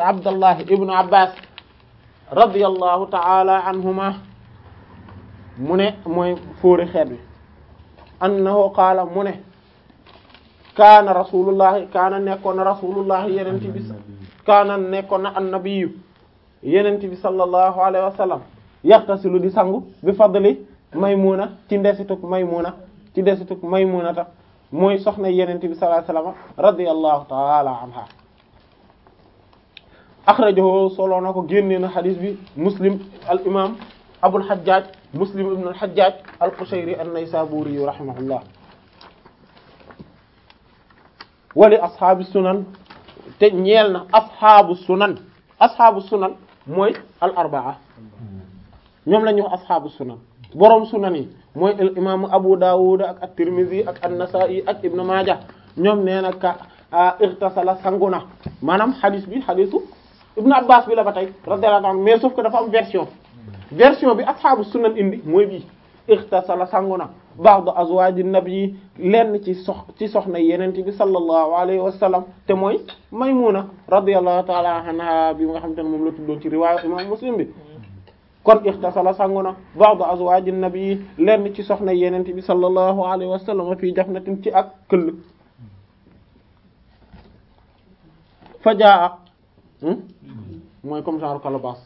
Abdallah ibnu Abbas radiyallahu ta'ala anhuma mu ne mooy fóori xeet bi annahu qaala mu ne kaana rasulullahi kaana nekkoon na rasulullahi yenente bi kaana nekkoon na annabiyu yenente bi sallallahu alayhi wa sallam yaxtasilu di sangu bi fadli maymuna ci ndesituk maymuna ci ndesituk maymunata mooy soxna yenente bi sallallahu alayhi wa sallam radiyallahu ta'ala anha axrajahu solo na ko génnee na xadis bi muslim al imam abul hajjaj muslim ibn al hajjaj al qushayri an naysaburi rahimahullah wali ashaabi sunan te ñeel na ashaabu sunan ashaabu sunan mooy al arbaa ñoom la ñuy wax ashaabu sunan boroom sunan yi mooy al imaamu abu dawud ak at-tirmidhi ak an-nasa'i ak ibn majah ñoom nee na ka irtasala sanguna maanaam xadis bi xadisu ibn abbas bi la ba tey radiyallahu anhu mais sauf que dafa am version version bi ashaabu sunan indi mooy bii irtasala sanguna ba'd azwaaji nabi lenn ci sox ci soxna yeneen bi sallallahu alayhi wa sallam te mooy maymuna radiyallahu ta'ala anha bi nga xam te ne moom la tuddoon ci riwaaya imam muslim bi kon irtasala sanguna ba'd azwaaji nabi lenn ci soxna yeneen bi sallallahu alayhi wa sallam fii jafnatin ci ak këll fajaa mooy comme genre calebasse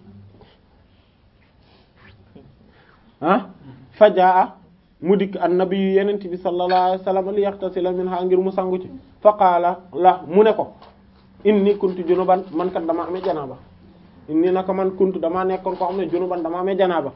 ah fajaa mu dikk annabi yu yenent bi sallallahu alayhi wasallam li yaxtasila minha ngir mu sangu ci fa qaala la mu ne ko inni kuntu junuban man kat dama amee janaaba inni naka man kuntu dama nekkoon ko xam ne junuban dama amee janaaba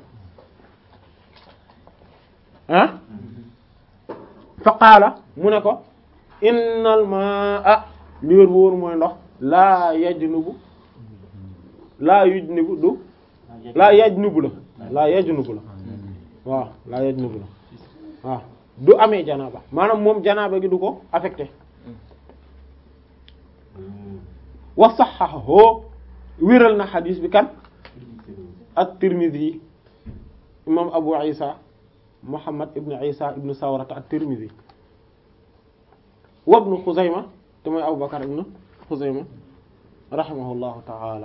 ah fa qaala mu ne ko innal ma'a li wér bu wóor mooy ndox laa yajnubu laa yujnubu du laa yajnubu la laa yajnubu la waaw laa yajnubu la waaw du amee janaaba maanaam moom janaaba gi du ko affecté wa sahhahu wéral na xadiis bi kan at-Tirmidhi imam Abu Isa Muhammad ibn Isa ibn Sawrata at-Tirmidhi wa ibn Khuzayma te mooy Abu Bakar ibn Khuzayma rahimahullahu ta'ala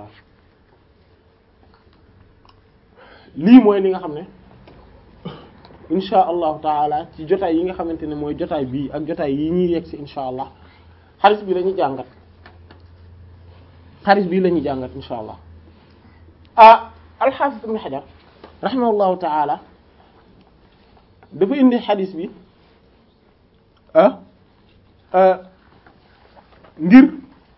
lii mooy li nga xam ne insha allahu taala ci jotaay yi nga xamante ne mooy jotaay bii ak jotaay yi ñuy yegg si insha allah xaris bi la ñuy jàngat xaris bii la ñuy jàngat insha allah ah alxaafis ibn xajar rahimahullahu taala dafa indi xadis bi ah ngir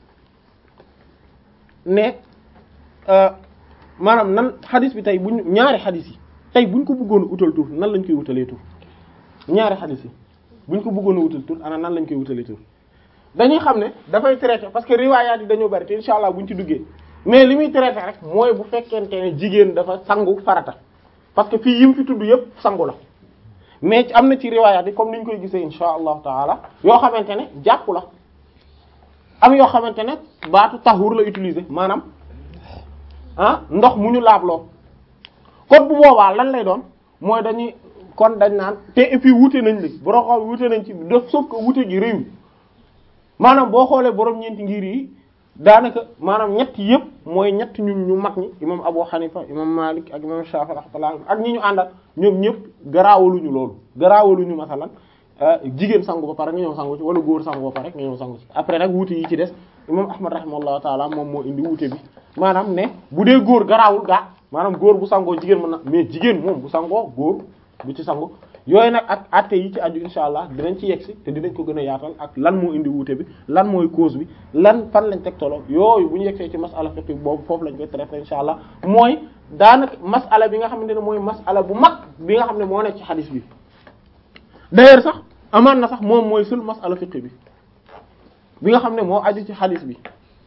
ne maanaam nan xadis bi tey buñ ñaari xadis yi tey buñ ko bëggoon a utal tur nan lañ koy wutalee tur ñaari xadis yi buñ ko bëggoon a wutal tur ana nan lañ koy wutalee tur dañuy xam ne dafay traité parce que riwaayaat yi dañoo bari te insha allah buñ ci duggee mais li muy traité rek mooy bu fekkente ne jigéen dafa sangu farata parce que fii yim fi tudd yépp sangu la mais am na ci riwaayaat yi comme ni ñu koy gisee insha allahu taala yoo xamante ne jàpp la am yoo xamante ne baatu tahur la utiliser maanaam ah ndox mu ñu laabloo kon bu boobaa lan lay doon mooy dañuy kon dañ naan te et puis wute nañ li borom xam wute nañ ci def sauf que wute gi réew maanaam boo xoolee borom ñeenti ngir yi daanaka maanaam ñett yëpp mooy ñett ñun ñu mag ñi imam Abu Hanifa imam Malik ak imam Shafi rahmatullah ak ñi ñu àndal ñoom ñëpp garaawaluñu loolu garaawaluñu masalan jigéen sangu ba pare nga ñëw sangu ci wala góor sangu ba pare nga ñëw sangu ci après nag wuute yi ci des imam Ahmad rahimahullahu taala moom moo indi wuute bi maanaam ne bu dee góor garaawul gaa maanaam góor bu sangoo jigéen mën na mais jigéen moom bu sangoo góor bu ci sangu yooyu nag ak atte yi ci aju insha allah dinañ ci yegsi te dinañ ko gën a yaatal ak lan moo indi wuute bi lan mooy cause bi lan fan lañ teg tolo yooyu bu ñu yegsee ci masala fiqh boobu foofu lañ koy traité insha allah mooy daanaka masala bi nga xamante ne mooy masala bu mag bi nga xam ne moo nekk ci xadis bi d'ailleurs sax amaan na sax moom mooy sul masala fiqh bi bi nga xam ne moo aju ci xadis bi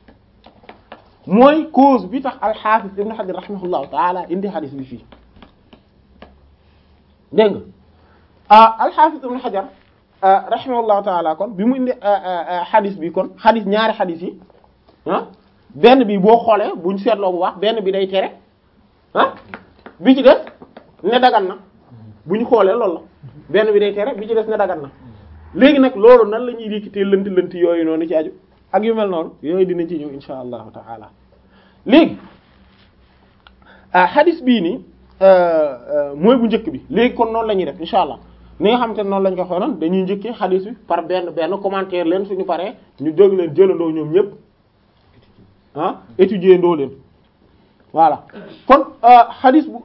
mooy cause bi tax al-Hafiz Ibn Hajar rahimahullahu taala indi xadis bi fii dégg nga ah al-Hafiz Ibn Hajar rahimahullahu taala kon bi mu indi xadis bi kon xadis ñaari xadis yi ah benn bi boo xoolee buñ seetloo bu baax benn bi day tere ah bi ci des ne dagan na buñ xoolee loolu la benn bi day tere bi ci des ne dagan na léegi nag loolu nan la ñuy dikkitee lënt lënt yooyu noonu ci aju ak yu mel noonu yooyu dinañ ci ñëw insha allahu taala léegi ah hadith bii nii mooy bu njëkk bi léegi kon noonu la ñuy def insha allah ni nga xamante ne noonu lañ ko xoonoon dañuy njëkkee hadith bi par benn benn commentaire leen suñu paree ñu jóg leen jëlandoo ñoom ñëpp ah étudier ndoo leen voilà kon hadith bu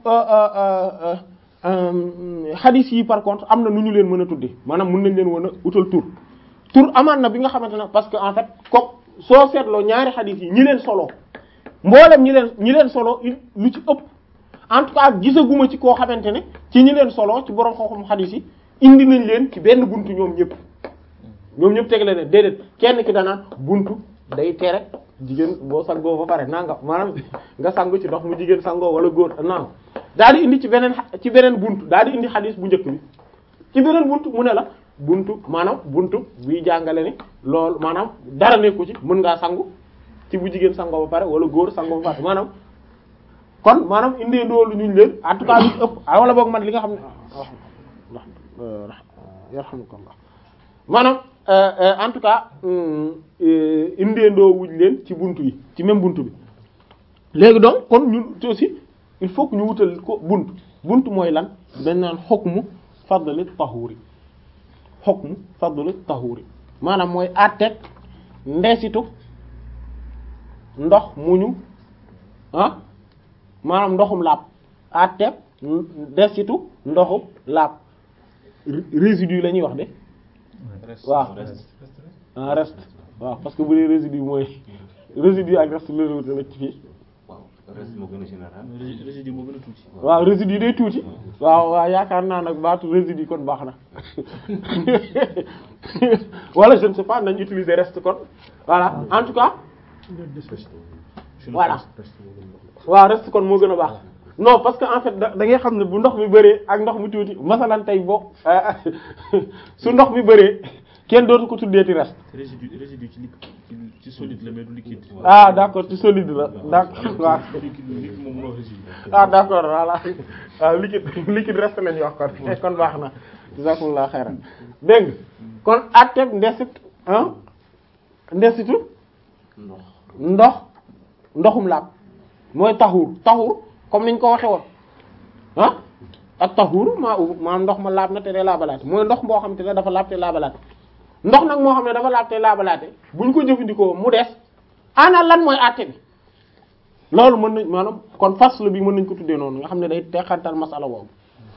hadith yi par contre am na nu ñu leen mën a tudde maanaam mën nañ leen mën a utal tur tur amaan na bi nga xamante ne parce que en fait ko soo seetloo ñaari hadith yi ñi leen solo mboolem ñi leen ñi leen solo lu ci ëpp en tout cas gisaguma ci koo xamante ne ci ñi leen solo ci borom xam-xam hadith yi indi nañ leen ci benn buntu ñoom ñëpp ñoom ñëpp tegle ne déedéet kenn ki danaan buntu day tere jigéen boo sangoo ba pare nanga maanaam nga sangu ci ndox mu jigéen sangoo wala góor nanga daal di indi ci beneen ci beneen buntu daal di indi hadith bu njëkk bi ci beneen buntu mu ne la buntu maanaam buntu buy jàngale ni loolu maanaam dara nekku ci mën ngaa sangu ci bu jigéen sangoo ba pare wala góor sangoo ba pare maanaam kon maanaam indee doolu ñu leen en tout cas lu ci ëpp wala boog man li nga xam ne yarhamukallah maanaam en tout cas indee ndoo wuñ leen ci buntu yi ci même buntu bi léegi donc kon ñun aussi il faut que ñu wutal ko buntu buntu mooy lan dañ naan hukmu fadli tahuri hukmu fadli tahuri maanaam mooy àtteeg ndesitu ndox muñu ah maanaam ndoxum laab àtteeg ndesitu ndoxum laab résidu la ñuy wax de waaw ah reste waaw parce que bu dee résidu mooy résidu ak reste la wute la ci fii reste moo gën a général. résidu moo gën a tuuti. waaw résidu day tuuti waaw waaw yaakaar naa nag baatu résidu kon baax na wala je ne sais pas nañ utiliser reste kon voilà en tout cas voilà waaw reste kon moo gën a baax non parce que en fait da da ngay xam ne bu ndox mi bëree ak ndox mi tuuti masalan tey boo su ndox mi bëree kenn dootu ko tuddeeti reste résidu résidu ci liquide ci ci solide la mais du liquide. ah d'accord ci solide la d'accord waaw liquide liquide moom moo résidu. ah d'accord voilà waaw liquide liquide reste lañuy wax kon kon baax na jazakumullahu xayran dégg nga kon atteb ndesit ah ndesitu ndox ndox ndoxum laab mooy taxuur taxuur comme niñ ko waxe woon ah ak taxuur maa u maa ndox ma laab na te dee laabalaate mooy ndox moo xam te ne dafa laab te laabalaate ndox nag moo xam ne dafa laab te laabalaate buñ ko jëfandikoo mu des ana lan mooy àtte bi loolu mën nañ maanaam kon fasl bi mën nañ ko tuddee noonu nga xam ne day teqantal masala boobu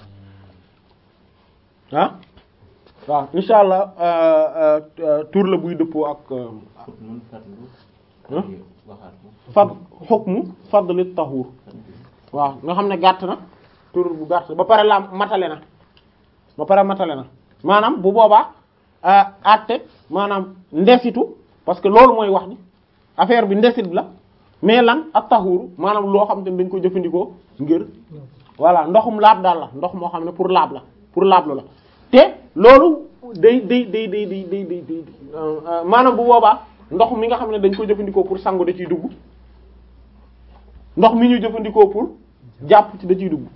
ah waaw insha allah tur la buy dëppoo ak fot mun fàttali. Hein? waxaat ko. fad hukmu fadli tahur waaw nga xam ne gàtt na tur bu gàtt ba pare la matale na ba pare matale na maanaam bu boobaa àtte maanaam ndesitu parce que loolu mooy wax ni affaire bi ndesit la mais lan ak tahuru maanaam loo xam te ne dañ ko jëfandikoo ngir voilà ndoxum laab daal la ndox moo xam ne pour laab la pour laablu la te loolu day day day day day day day day maanaam bu boobaa ndox mi nga xam ne dañ ko jëfandikoo pour sangu da ciy dugg ndox mi ñu jëfandikoo pour jàpp ci da ciy dugg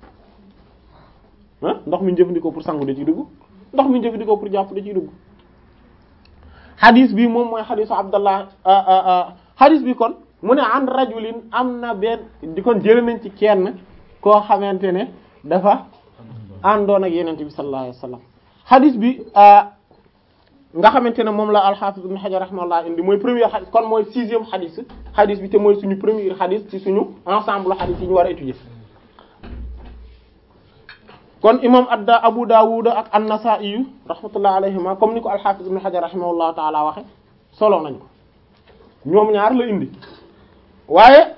ah ndox mi ñu jëfandikoo pour sangu da ciy dugg ndox mi ñu jëfandikoo pour jàpp da ciy dugg hadis bi moom mooy hadisu Abdallah hadis bi kon mu ne an rajulin am na benn di kon jëlee nañ ci kenn koo xamante ne dafa àndoon ak yenente bi sallallahu alayhi wasallam hadis bi nga xamante ne moom la al-Hafiz Ibn Hajar rahimahullah indi mooy premier hadis kon mooy sixième hadis hadis bi te mooy suñu premier hadis ci suñu ensemble hadis yi ñu war a étudier kon imam adda Abu Dawud ak an-Nasa'i rahmatullah alayhima comme ni ko al-Hafiz Ibn Hajar rahimahullah ta'ala waxe solo nañ ko ñoom ñaar la indi waaye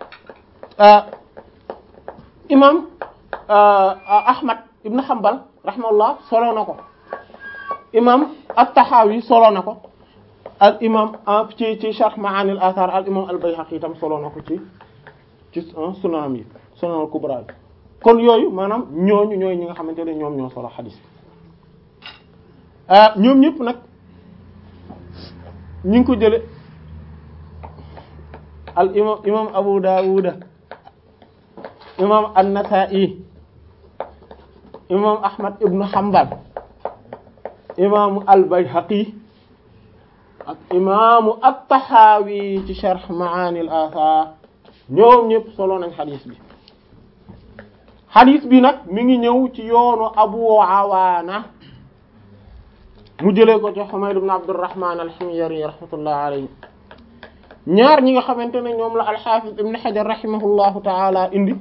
imam Ahmad Ibn Hanbal rahimahullah solo na ko imam at-Tahawi solo na ko al imam ci ci Sharh Ma'ani al-Athar al imam al-Bayhaqi itam solo na ko ci ci sunanam yi sunan al-kubra bi kon yooyu maanaam ñooñu ñooy ñi nga xamante ne ñoom ñoo solo xadis bi ñoom ñëpp nag ñu ngi ko jële al imam imam Abu Dawud imam an-Nasa'i imam Ahmad ibn Hanbal imam al-Bayhaqi ak imaamu at-Tahawi ci sharh Ma'ani al-Athar ñoom ñëpp solo nañ xadis bi xadis bi nag mi ngi ñëw ci yoonu Abu Awaana mu jëlee ko ci Humayd ibn Abdurrahman al-Himyari rahmatullah alayhi ñaar ñi nga xamante ne ñoom la al-Hafiz ibn Hajar rahimahullahu ta'ala indi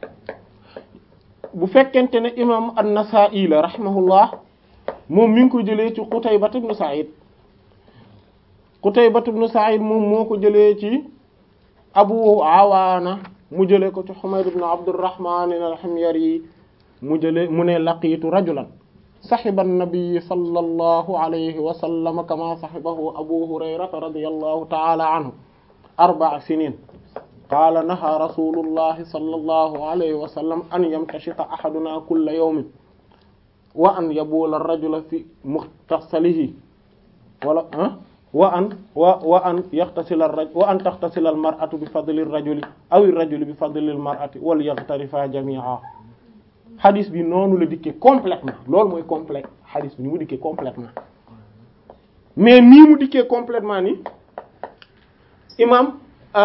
bu fekkente ne imam an-Nasa'i la rahimahullah moom mi ngi ko jëlee ci Qutayba ibn Sa'id Qutayba ibn Sa'id moom moo ko jëlee ci Abu Awaana mu jëlee ko ci Humayd ibn Abdurrahman al-Himyari mu jëlee mu ne laqiitu rajulan sahiba an-nabiy sallallahu alayhi wa sallam kama sahibahu Abu Hurayrata radiyallahu ta'ala anhu arba'a sinin qaala naha rasulullahi sallallahu alayhi wa sallam an yamtashita ahaduna kulla yawmin wa an yabula ar-rajula fi mukhtasalihi wala ah wa an wa wa an yaxtasila ar-rajul wa an taxtasila al-mar'atu bi fadli ar-rajuli aw ar-rajulu bi fadli al-mar'ati wal yaghtarifa jami'a hadis bi noonu la dikkee complètement loolu mooy complet hadis bi ni mu dikkee complètement mais nii mu dikkee complètement ni imam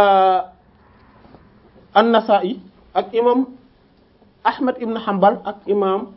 an-Nasa'i ak imam Ahmad ibn Hanbal ak imam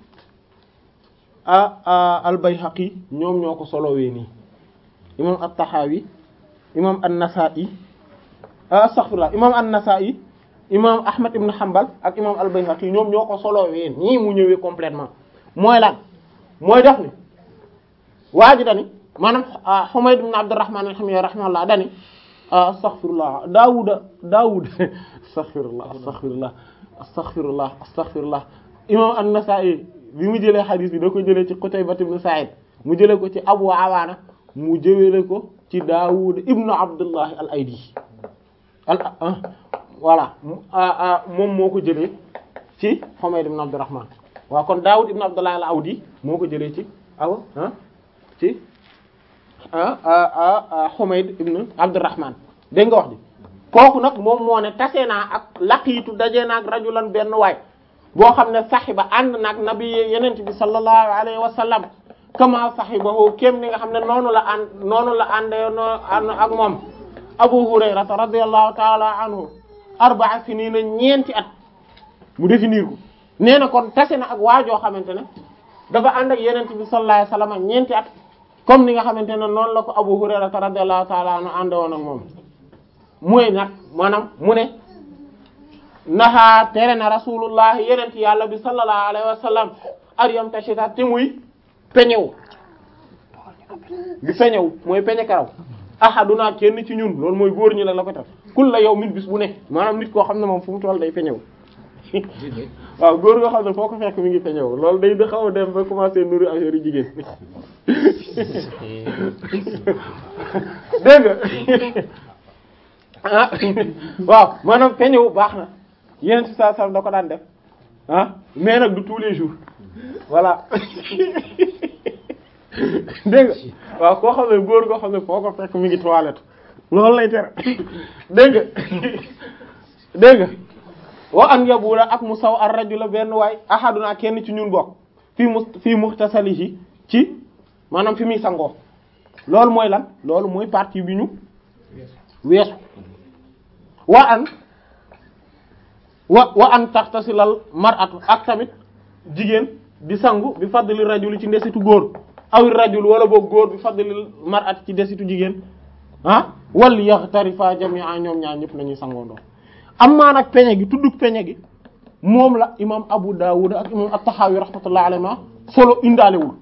al-Bayhaqi ñoom ñoo ko solowee nii imam at-Tahawi imam an-Nasa'i astaghfirullah imam an-Nasa'i imam Ahmad ibn Hanbal ak imam al-Bayhaqi ñoom ñoo ko solowee nii mu ñëwee complètement mooy lan mooy def ni waa ji dani maanaam Humayd ibn Abdurrahman al-Himyari rahimahullah dani astaghfirullah Daawuda Daawud astaghfirullah astaghfirullah astaghfirullah astaghfirullah imam an-Nasa'i bi mu jëlee xadiis bi da ko jëlee ci Qutayba ibn Sa'id mu jëlee ko ci Abu Awaana mu jëwele ko ci Daawud ibn Abdullah al-Aydi al voilà moom moo ko jëlee ci Humayd ibn Abdurrahman waaw kon Daawud ibn Abdullah al-Awdi moo ko jëlee ci aw ci Humayd ibn Abdurrahman dégg nga wax ji kooku nag moom moo ne tase naa ak laqiitu daje naa ak rajulan benn waay boo xam ne saxiba ànd naag nabi yenent bi sallallahu alayhi wa sallam kama saxibahu kéem ni nga xam ne noonu la ànd noonu la àndee noo ak moom Abu Hurayrata radiyallahu ta'ala anhu arba'a sinina ñeenti at mu définir ko nee na kon tase na ak waajoo xamante ne dafa ànd ak yenent bi sallallahu alayhi wa sallam ñeenti at comme ni nga xamante ne noonu la ko Abu Hurayrata radiyallahu ta'ala anhu ànde woon ak moom mooy nag maanaam mu ne naxaa tere na rasulullah yenent yàlla bi sallallahu alayhi wa sallam aryam tashita te muy peñew bi peñew mooy peñe karaw ahaduna kenn ci ñun loolu mooy góor ñi la la ko tax kul la yow min bis bu ne maanaam nit koo xam ne moom fu mu toll day peñew waaw góor goo xam ne foo ko fekk mi ngi peñew loolu day da xaw a dem ba commencer nuru affaire yu jigéen dégg nga ah waaw maanaam peñew baax na yeneen ci saa da ko daan def ah mais nag du tous les jours voilà dégg nga waaw koo xam ne góor goo xam ne foo ko fekk mi ngi toilette loolu lay tere dégg nga dégg nga wa an yabula ak mu saw ar rajula benn waay ahaduna kenn ci ñun bokk fii mu fii muxtasalihi ci maanaam fi muy sangoo loolu mooy lan loolu mooy partie bi ñu weesu wa an wa wa an taxtasilal mar'atu ak tamit jigéen di sangu bi fadli rajuli ci ndesitu góor aw rajul wala boog góor bi fadli mar'ati ci ndesitu jigéen ah wal yaxtarifa jami'a ñoom ñaar ñëpp nañuy sangoondoo amma nag peñe gi tuddug peñe gi moom la imam Abu Dawud ak imam At-Tahawi rahmatullahi alayhi ma solo indaalewul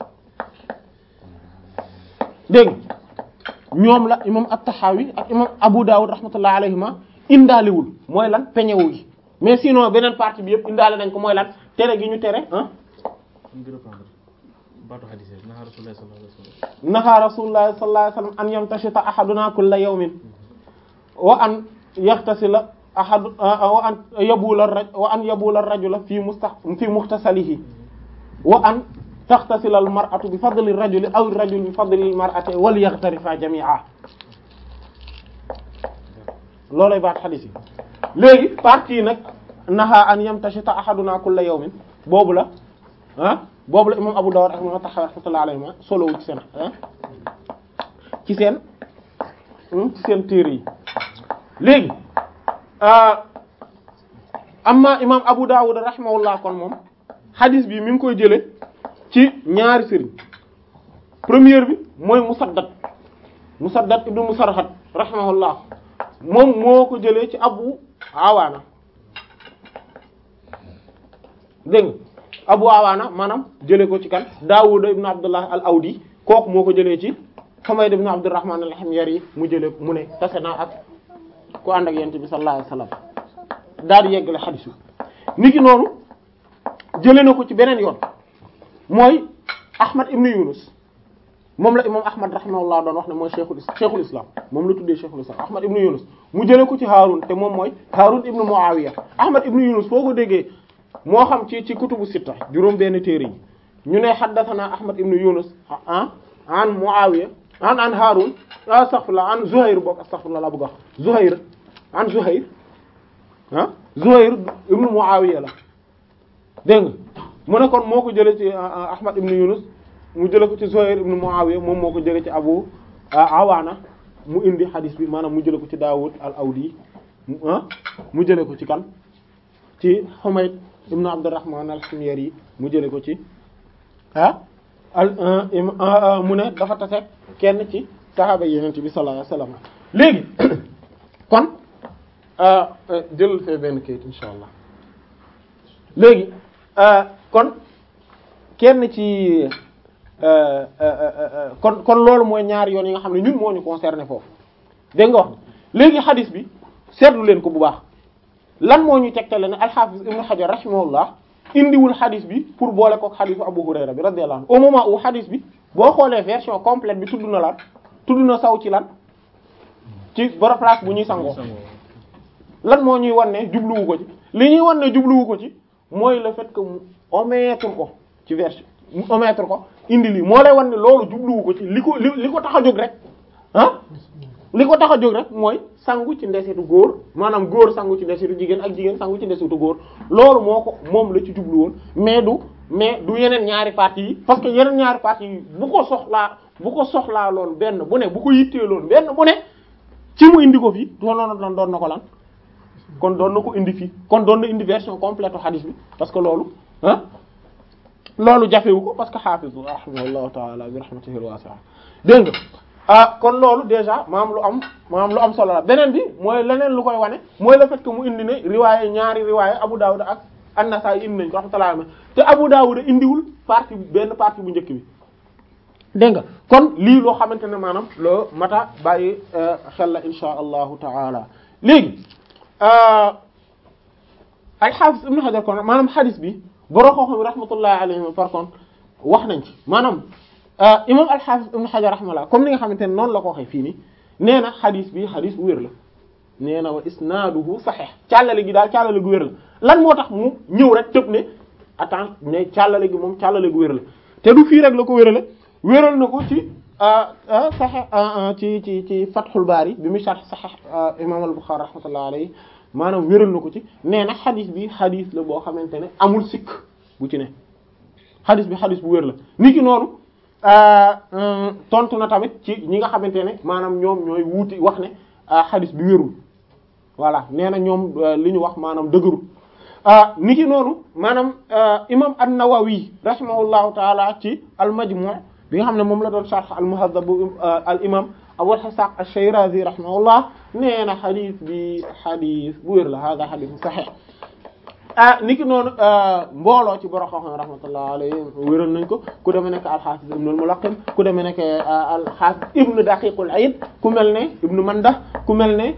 dégg ñoom la imam At-Tahawi ak imam Abu Dawud rahmatullahi alayhi ma indaalewul mooy lan peñewu gi mais sinon beneen partie bi yëpp indaale nañ ko mooy lan tere gi ñu tere ah ngi reprendre baatu hadith naha rasulullah sallallahu alayhi wasallam naha rasulullah sallallahu alayhi wasallam an yamtashita ahaduna kulla yawmin wa an yaxtasila ahad wa an yabula raj wa an yabula rajula fi musta fi muxtasalihi wa an taxtasila al mar'atu bi fadli rajuli aw rajul bi fadli al mar'ati wal yaxtarifa jami'a loolay baat xadis yi léegi partie nag naha an yamtashita ahaduna kulla yawmin boobu la ah boobu la imam Abu Dawud ak imam Tahawi rahmatullahi alayhima solo ci seen ci seen ci seen téere yi léegi amma imam Abu Dawud rahimahullah kon moom hadith bi mi ngi koy jële ci ñaari sëriñ première bi mooy Musaddad Musaddad ibnu Musarhad rahimahullah moom moo ko jëlee ci Abu Awaana dégg nga Abu Awaana maanaam jëlee ko ci kan Daawud ibnu Abdullah al-Awdi kooku moo ko jëlee ci Humayd ibnu Abdurrahman al-Himyari mu jëlee mu ne tase naa ak ku ànd ak yonent bi sallallahu alayhi wasallam daal di yeggale xadiis bi niki noonu jëlee na ko ci beneen yoon mooy Ahmad ibnu Yunus moom la imam Ahmad rahimahullah doon wax ne mooy cheikhul cheikhul islam moom la tuddee cheikhul islam Ahmad ibnu Yunus mu jëlee ko ci Haarun te moom mooy Haarun ibnu Muawiya Ahmad ibnu Yunus foo ko déggee moo xam ci ci kutubu sitta juróom benn téere yi ñu ne haddathana Ahmad ibnu Yunus ah an Muawiya an an Haarun astaghfirullah an Zuhayr bokk astaghfirullah la bëgg wax Zuhayr an Zuhayr ah Zuhayr ibnu Muawiya la dégg nga mu ne kon moo ko jëlee ci Ahmad ibnu Yunus mu jëlee ko ci Zuhayr ibnu Muawiya moom moo ko jëlee ci Abu Awaana mu indi hadis bi maanaam mu jëlee ko ci Daawud al-Awdi mu jëlee ko ci kan ci Humayd ibnu Abdurrahman al-Himyari mu jëlee ko ci ah al mu ne dafa tase kenn ci saxaaba Yonent bi sallallahu alayhi wasallam léegi kon jëlal fee benn kayit insha allah léegi kon kenn ci kon kon loolu mooy ñaari yoon yi nga xam ne ñun moo ñu concerné foofu dégg nga wax léegi xadis bi seetlu leen ko bu baax lan moo ñu tegtale ne al-Hafiz Ibn Hajar rahimahullah indiwul xadis bi pour boole kook xadisu Abu Hurayra bi radiyallahu anhu au moment où xadis bi boo xoolee version complète bi tudd na lan tudd na saw ci lan ci boro place bu ñuy sangoo lan moo ñuy wan ne jubluwu ko ci li ñuy wan ne jubluwu ko ci mooy le fait que mu omettre ko ci version mu omettre ko indi lii moo lay wan ne loolu jubluwu ko ci li ko li li ko tax a jóg rek ah li ko tax a jóg rek mooy sangu ci ndesitu góor maanaam góor sangu ci ndesitu jigéen ak jigéen sangu ci ndesitu góor loolu moo ko moom la ci jublu woon mais du mais du yeneen ñaari parties yi parce que yeneen ñaari parties yi bu ko soxlaa bu ko soxlaa loon benn bu ne bu ko yittee loon benn bu ne ci mu indi ko fii doon doon doon na ko lan kon doon na ko indi fii kon doon na indi version complète hadith bi parce que loolu ah loolu jafewu ko parce que hafiz rahimahullahu ta'ala bi rahmatihi al-wasi'a dégg nga ah kon loolu déjà maam lu am maam lu am solo la beneen bi mooy leneen lu koy wane mooy le fait que mu indi ne riwaaye ñaari riwaaye Abu Dawud ak An-Nasa'i indi nañ ko rahmatullahi te Abu Dawud indiwul partie benn partie bu njëkk bi dégg nga kon lii loo xamante ne maanaam loo mata bàyyi xel la insha allahu taala léegi al-Hafiz Ibn Hajar kon maanaam hadith bi borom xam-xam rahmatullahi alayhim par contre wax nañ ci maanaam imam al-Hafiz Ibn Hajar rahmatullah comme ni nga xamante ne noonu la ko waxee fii nii nee na hadith bi hadith bu wér la nee na wa isnaaduhu sahih càllale gi daal càllale gu wér la lan moo tax mu ñëw rek tëb ne attends ne càllale gi moom càllale gu wér la te du fii rek la ko wérale wéral na ko ci sahih ci ci ci Fathul Bari bi mu sharh sahih imam al-Bukhari rahmatullah alayhi maanaam wéral na ko ci nee na xadis bi xadis la boo xamante ne amul sikk bu ci ne xadis bi xadis bu wér la ni ki noonu tontu na tamit ci ñi nga xamante ne maanaam ñoom ñooy wuuti wax ne xadis bi wérul voilà nee na ñoom li ñu wax maanaam dëgërul ni ki noonu maanaam imam an-Nawawi rahimahullahu taala ci al-Majmu' bi nga xam ne moom la doon sharh al-Muhaddab al imam Abu Ishaq ash-Shirazi rahimahullah nee na xadis bi xadis bu wér la hada xadis sahih ah niki noonu mbooloo ci borom xam-xam rahmatullah alayhi wéral nañ ko ku demee nekk al-Hafiz ibn al-Mulaqqin ku demee nekk al-Hafiz ibn Daqiq al-Eid ku mel ne ibn Mandah ku mel ne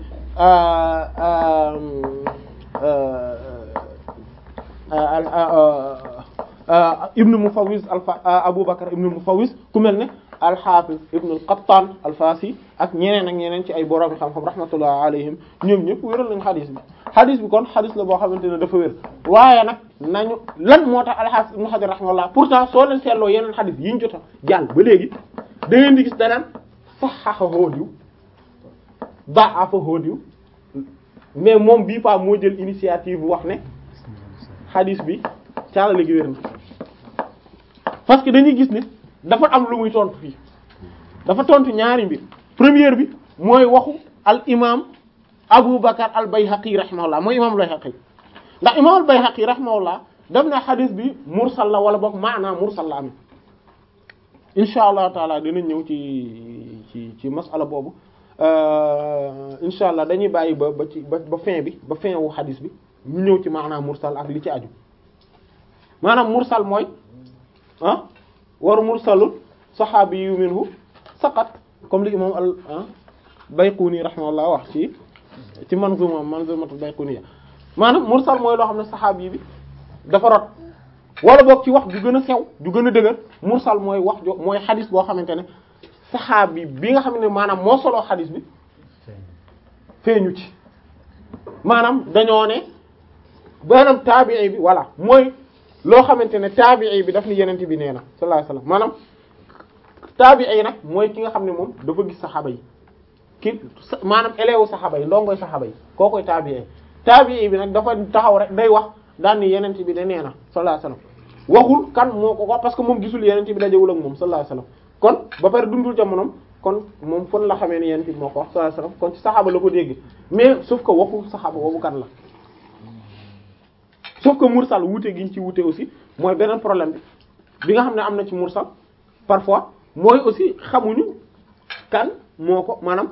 ibn Mufawwiz alfa Abu Bakr ibn Mufawwiz ku mel ne al-Hafiz ibn al-Qattan al-Fasi ak ñeneen ak ñeneen ci ay borom xam-xam rahmatullah alayhim ñoom ñëpp wéral nañ xadis bi xadis bi kon xadis la boo xamante ne dafa wér waaye nag nañu lan moo tax al-Hafiz ibn Hajar rahmatullah pourtant soo leen seetloo yeneen xadis yi ñu jot a jàll ba léegi da ngeen di gis danaan sahhahahu diw da'afahu diw mais moom bii pa moo jël initiative bu wax ne xadis bi caalale gi wér na parce que dañuy gis ne dafa am lu muy tontu fii dafa tontu ñaari mbir première bi mooy waxu al imam Abu Bakar al Bayhaqi rahimahullah mooy imam al Bayhaqi ndax imam al Bayhaqi rahimahullah def na xadis bi mursal la wala boog maanaa mursal la am insha allahu taala dinañ ñëw ci ci ci masala boobu insha allah dañuy bàyyi ba ba ci ba ba fin bi ba fin wu xadis bi ñu ñëw ci maanaa mursal ak li ci aju maanaam mursal mooy ah waru mursalul saxaabi yu minhu saqat comme li imam al Bayquni rahimahullah wax ci ci manzuma manzumatul Bayquniya maanaam mursal mooy loo xam ne saxaabi bi dafa rot wala boog ci wax ju gën a sew ju gën a dëgër mursal mooy wax jo mooy xadis boo xamante ne saxaabi bi nga xam ne maanaam moo soloo xadis bi feeñu ci maanaam dañoo ne maanaam taabii bi voilà mooy loo xamante ne taabii bi daf ni yenent bi nee na sallallahu alayhi wasallam maanaam taabii nag mooy ki nga xam ne moom dafa gis saxaaba yi ki maanaam élève saxaaba yi ndongoy saxaaba yi koo koy taabii taabii bi nag dafa taxaw rek day wax daan ni yenent bi de nee na sallallahu alayhi wasallam waxul kan moo ko ko parce que moom gisul yenent bi dajewul ak moom sallallahu alayhi wasallam kon ba pare dundul jamonom kon moom fon la xamee ne yenent bi moo ko wax sallallahu alayhi wasallam kon ci saxaaba la ko dégg mais sauf que waxul saxaaba boobu kan la sauf que mursal wuute gi ñu ci wuute aussi mooy beneen problème bi bi nga xam ne am na ci mursal parfois mooy aussi xamuñu kan moo ko maanaam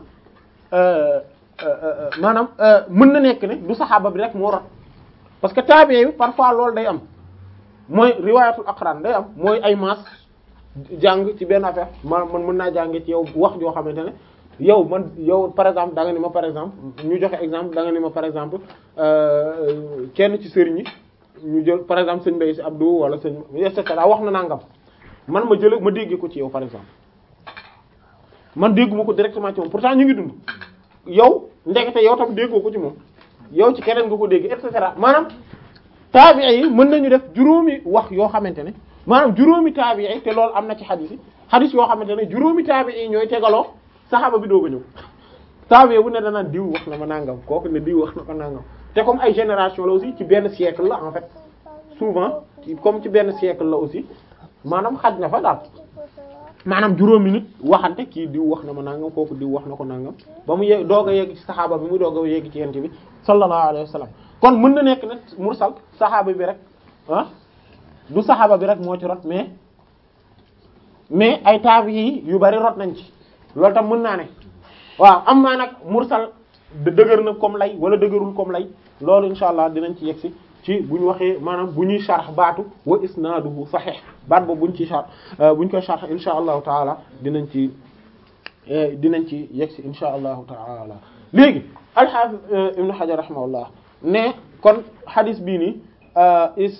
maanaam mën na nekk ne du saxaaba bi rek moo rot parce que tabi'i bi parfois loolu day am mooy riwaayatul aqran day am mooy ay maas jàng ci benn affaire man man mën naa jànge ci yow wax joo xamante ne yow man yow par exemple da nga ni ma par exemple ñu joxe exemple da nga ni ma par exemple kenn ci sëriñ yi ñu jël par exemple sëñ Mbaye si Abdou wala sëñ et cetera wax na nangam man ma jël ma déggee ko ci yow par exemple man dégguma ko directement ci moom pourtant ñu ngi dund yow ndekete yow tam déggoo ko ci moom yow ci keneen nga ko dégg et cetera maanaam taabi'i yi mën nañu def juróomi wax yoo xamante ne maanaam juróomi taabi'i te loolu am na ci xadis yi xadis yoo xamante ne juróomi taabi'i yi ñooy tegaloo saxaaba bi doog a ñëw taabi'i bu ne danaan diw wax na ma nangam kooku ne diw wax na ko nangam te comme ay génération la aussi ci benn siècle la en fait souvent comme ci benn siècle la aussi maanaam xaj na fa daal maanaam juróomi nit waxante kii diw wax na ma nangam kooku diw wax na ko nangam ba mu yegg doog a yegg ci saxaaba bi mu doog a yegg ci yent bi sallallahu alayhi wa sallam kon mën na nekk nag mursal saxaaba bi rek ah du saxaaba bi rek moo ci rot mais mais ay taabi yu bari rot nañ ci loolu tam mën naa ne waaw am naa nag mursal dëgër na comme lay wala dëgërul comme lay loolu insha allah dinañ ci yegsi ci bu ñu waxee maanaam bu ñuy sharh baatu wa isnaaduhu sahih baat boobu bu ñu ci sharh bu ñu koy sharh insha allahu taala dinañ ci dinañ ci yegsi insha allahu taala léegi al-Hafiz Ibn Hajar rahimahullah ne kon hadith bii nii is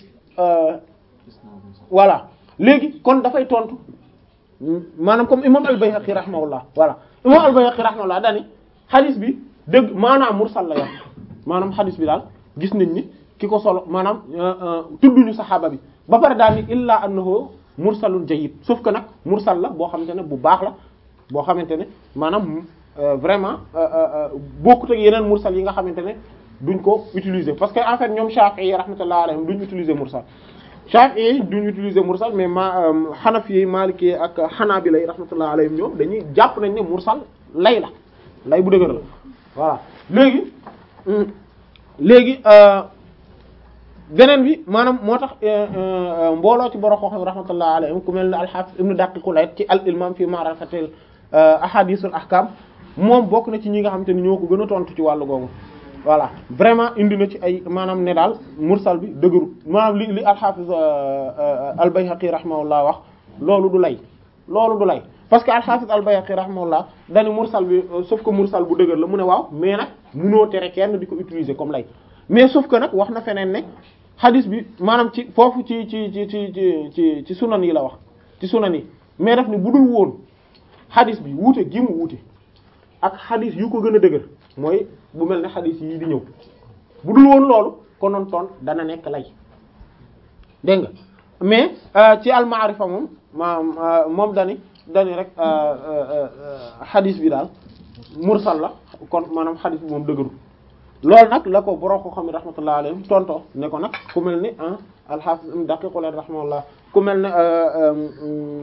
voilà léegi kon dafay tontu maanaam comme imam al-Bayhaqi rahimahullah voilà imam al-Bayhaqi rahimahullah daani hadith bi dëgg maanaam mursal la yor maanaam hadith bi daal gis nañ ni ki ko solo maanaam tudduñu saxaaba bi ba pare daal ni illa annahu mursalun jayyid sauf que nag mursal la boo xamante ne bu baax la boo xamante ne maanaam vraiment bokkut ak yeneen mursal yi nga xamante ne duñ ko utiliser parce que en fait ñoom Shafi'i rahmatullahi alayhim duñ utiliser mursal Shafi'i duñ utiliser mursal mais ma Hanafi Maliki ak Hanabila rahmatullahi alayhim ñoom dañuy jàpp nañ ne mursal lay la lay bu dëgër la voilà léegi léegi beneen bi maanaam moo tax mbooloo ci borom xam rahmatullahi alayhim ku mel ne al-Hafiz Ibn Daqiq al-Eid ci al-Ilmam fi ma'rifatil ahadithul ahkam moom bokk na ci ñi nga xamante ni ñoo ko gën a tontu ci wàllu googu voilà vraiment indi na ci ay maanaam ne daal mursal bi dëgëru maanaam li li al-Hafiz al-Bayhaqi rahimahullah wax loolu du lay loolu du lay parce que al-Hafiz al-Bayhaqi rahimahullah dañu mursal bi sauf que mursal bu dëgër la mu ne waaw mais nag munoo tere kenn di ko utiliser comme lay mais sauf que nag wax na feneen ne hadith bi maanaam ci foofu ci ci ci ci ci ci sunan yi la wax ci sunan yi mais daf ni bu dul woon hadith bi wuute gi mu wuute ak hadith yu ko gën a dëgër mooy bu mel ne hadith yi di ñëw bu dul woon loolu konoon toon dana nekk lay dégg nga mais ci al-ma'rifa moom ma moom dani dani rek hadith bi daal mursal la kon maanaam hadith bi moom dëgëru loolu nag la ko borom ko xam ne rahmatullah alayhim tonto ne ko nag ku mel ni ah al-Hafiz Daqiq rahimahullah ku mel ne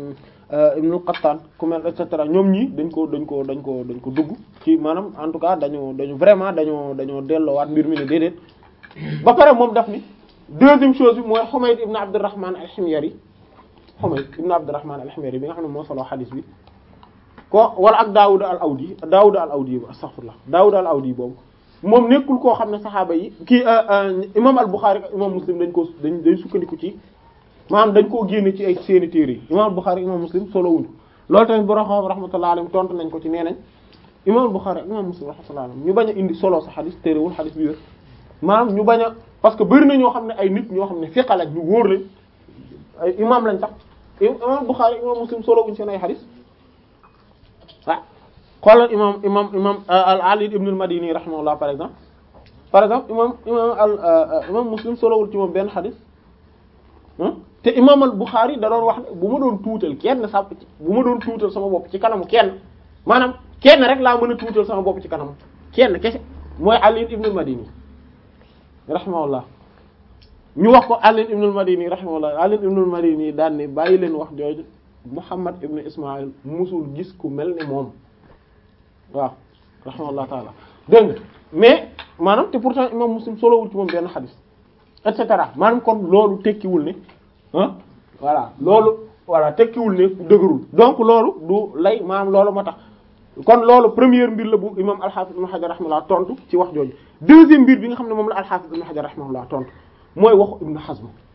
Ibn al-Qattan ku mel et cetera ñoom ñii dañ ko dañ ko dañ ko dañ ko dugg ci maanaam en tout cas dañoo dañu vraiment dañoo dañoo delloowaat mbir mi ne déedéet ba pare moom daf ni deuxième chose bi mooy Humayd ibn Abdurrahman al-Himyari Humayd ibn Abdurrahman al-Himyari bi nga xam ne moo solo xadis bi ko wala ak Daawud al-Awdi Daawud al-Awdi astaghfirullah Daawud al-Awdi boobu moom nekkul koo xam ne saxaaba yi kii imam al-Bukhari ak imam Muslim dañ ko dañ dañ sukkandiku ci maanaam dañ koo génne ci ay seeni téere yi imam al-Bukhari imam Muslim solo wuñu loolu tamit borom xam rahmatullahi alayhi tontu nañ ko ci nee nañ imam al-Bukhari ak imam Muslim rahmatullahi alayhi ñu bañ a indi solo sa xadis téerewul xadis bi wér maanaam ñu bañ a parce que bëri na ñoo xam ne ay nit ñoo xam ne fiqa lañ ñu wóor lañ ay imam lañ sax imam al-Bukhari imam Muslim solo wuñ seen ay xadis ah xoolal imam imam imam al-Ali ibn al-Madini rahimahullah par exemple par exemple imam imam al imam Muslim solowul ci moom benn xadis te imam al-Bukhari da doon wax ne bu ma doon tuutal kenn sa bu ma doon tuutal sama bopp ci kanamu kenn maanaam kenn rek laa mën a tuutal sama bopp ci kanamu kenn kese mooy Ali ibn al-Madini rahimahullah ñu wax ko Ali ibn al-Madini rahimahullah Ali ibn al-Madini daan ne bàyyi leen wax jooju Muhammad ibn Ismaïl musul gis ku mel ni moom waaw rahimahullah taala dégg nga mais maanaam te pourtant imam Muslim solowul ci moom benn xadis et cetera maanaam kon loolu tekkiwul ne ah voilà loolu voilà tekkiwul ne dëgërul donc loolu du lay maanaam loolu moo tax kon loolu première mbir la bu imam al-Hafiz ibn Hajar rahimahullah tontu ci wax jooju deuxième mbir bi nga xam ne moom la al-Hafiz ibn Hajar rahimahullah tontu mooy waxu Ibn Hazm